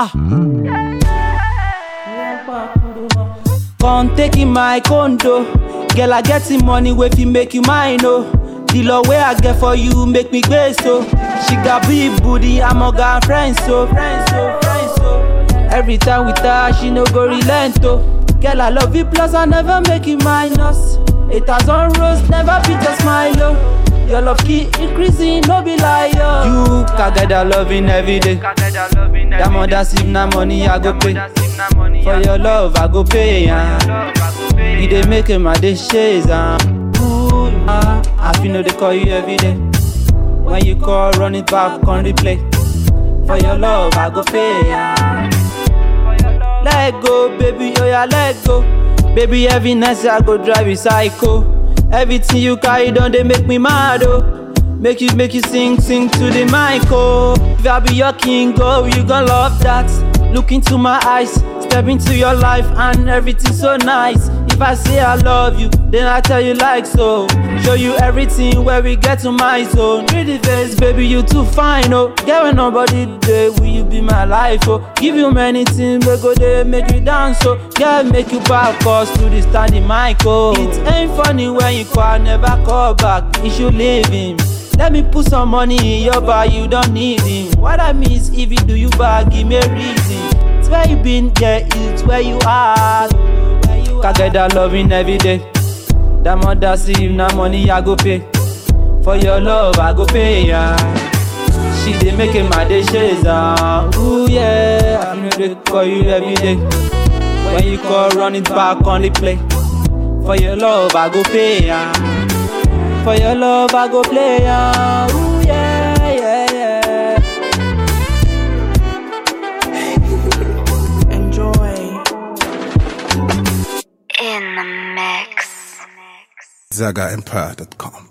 Come taking my condo. Girl, I get the money wey fit make you mine, oh. The love wey I get for you make me grace, so. She got big booty, I'm a girl friend, so. Friend, so, friend, so. Every time with her, she no go relent, oh. Girl, I love you, plus I never make you minus. A thousand rose, never beat a smile, oh. Your love keep increasing, no be lie, oh. You can get that loving every day. That mother sip na money I go pay. For your love I go pay, yeah. You dey make my day shades, ah. Ooh, ah. I feel no they call you every day. When you call, run it back on replay. For your love I go pay, yeah. Let go, baby, oh yeah, let go. Baby, every night I go drive you psycho. Everything you carry done, they make me mad, oh. Make you, make you sing, sing to the mic, oh. If I be your king, oh, you gon' love that. Look into my eyes, step into your life, and everything so nice. If I say I love you, then I tell you like so. Show you everything where we get to my zone. Pretty face, baby, you too fine, oh. Get when nobody there, will you be my life, oh? Give you many things, we go there, make you dance, oh. Girl, make you back us to the standing mic, oh. It ain't funny when you call, never call back. You should leave him. Let me put some money in your bag, you don't need him. What I mean is, if you do you bad, give me a reason. It's where you been, yeah, it's where you are. Can get that loving every day. That mother see if na money I go pay. For your love I go pay, yeah. She dey make it my day shades, ah. Ooh yeah, I know they call you every day. When you call, run it back on the play. For your love I go pay, yeah. For your love I go play, yeah. Ooh yeah, yeah, yeah. Enjoy. In the mix. ZagaEmpire.com.